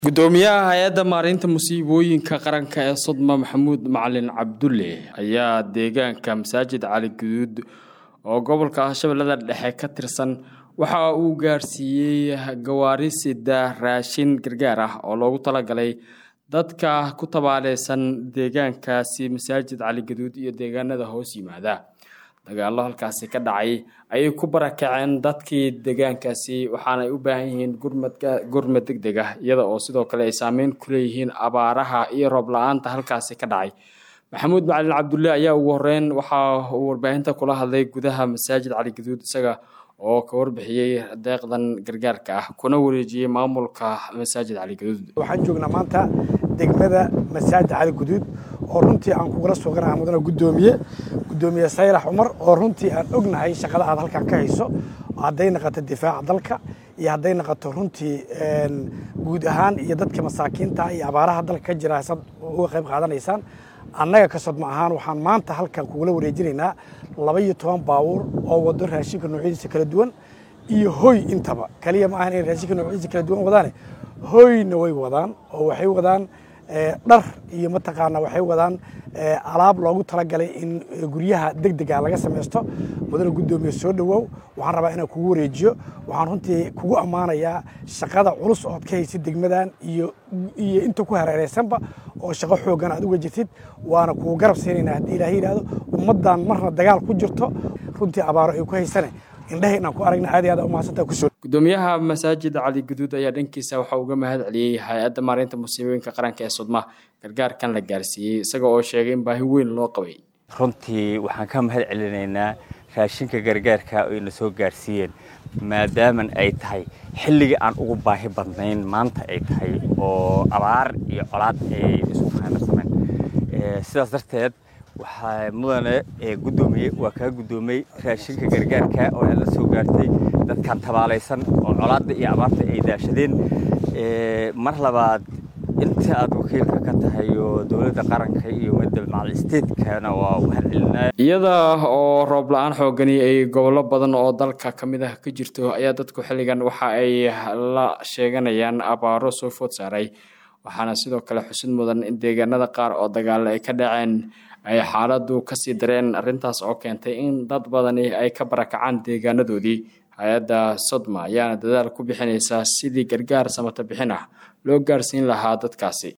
gudoomiyaha hay-adda maareynta musiibooyinka qaranka ee sodma maxamuud macalin cabdulle ayaa deegaanka masaajid cali guduud oo gobolka shabeellada dhexe ka tirsan waxa uu gaarsiiyey gawaari sida raashin gargaar ah oo loogu talagalay dadka ku tabaaleysan deegaankaasi masaajid cali guduud iyo deegaanada hoos yimaada dagaallo halkaasi ka dhacay ayay ku barakaceen dadkii deegaankaasi waxaana ay u baahan yihiin gurmad deg deg ah iyada oo sidoo kale ay saameyn ku leeyihiin abaaraha iyo roob la-aanta halkaasi ka dhacay maxamuud macalin cabdulle ayaa ugu horeyn waxa uu warbaahinta kula hadlay gudaha masaajid cali guduud isaga oo ka warbixiyey deeqdan gargaarka ah kuna wareejiyey maamulka masaajid cali guduud waxaan joognaa maanta degmada masaajid cali guduud oo runtii aan kugula suuqanaha mudana guddoomiye guddoomiye sayrax cumar oo runtii aan ognahay shaqada aad halkan ka hayso hadday naqato difaaca dalka iyo hadday naqato runtii guud ahaan iyo dadka masaakiinta iyo abaaraha dalka ka jira sad uga qayb qaadanaysaan annaga ka sodma ahaan waxaan maanta halkan kugula wareejinaynaa laba iyo toban baabuur oo wado raashinka noocyadiisa kala duwan iyo hoy intaba kaliya ma ahan inay raashinka noocyadiisa kala duwan wadaane hoyna way wadaan oo waxay wadaan dhar iyo mataqaana waxay wadaan alaab loogu talagalay in guryaha deg dega laga samaysto mudana guddoomiye soo dhowow waxaan rabaa inaan kugu wareejiyo waxaan runtii kugu ammaanayaa shaqada culus ood ka haysid degmadan iyo iyo inta ku hareereysanba oo shaqo xooggan aad uga jirtid waana kugu garab siinaynaa haddii ilaahay yidhaahdo ummaddan marna dagaal ku jirto runtii abaaro ay ku haysane indhehe inaan ku aragna aad iyo aad umahadsantaa kusoo gudoomiyaha masaajid cali guduud ayaa dhankiisa waxa uga mahad celiyey hay-adda maareynta musiibooyinka qaranka ee sudma gargaarkan la gaarsiiyey isaga oo sheegay in baahi weyn loo qabay runtii waxaan ka mahad celinaynaa raashinka gargaarka oo ina soo gaarsiiyeen maadaaman ay tahay xilligii aan ugu baahi badnayn maanta ay tahay oo abaar iyo colaad ay isku khaanarsameen sidaas darteed waxaa mudane guddoomiye waa kaa guddoomay raashinka gargaarka oo aad la soo gaartay dadkan tabaalaysan oo colaadda iyo abaarta ay daashadeen mar labaad inta aad wakiilka ka tahay oo dowladda qaranka iyo midda macal statekana waa mahadcelinaa iyada oo roob la-aan xoogani ay gobollo badan oo dalka ka mid ah ka jirto ayaa dadku xilligan waxa ay la sheeganayaan abaaro soo food saaray waxaana sidoo kale xusid mudan in deegaanada qaar oo dagaalo ay ka dhaceen ay xaaladdu kasii dareen arrintaas oo keentay in dad badani ay ka barakacaan deegaanadoodii hay-adda sodma ayaana dadaal ku bixinaysaa sidii gargaar samata bixin ah loo gaarsiin lahaa dadkaasi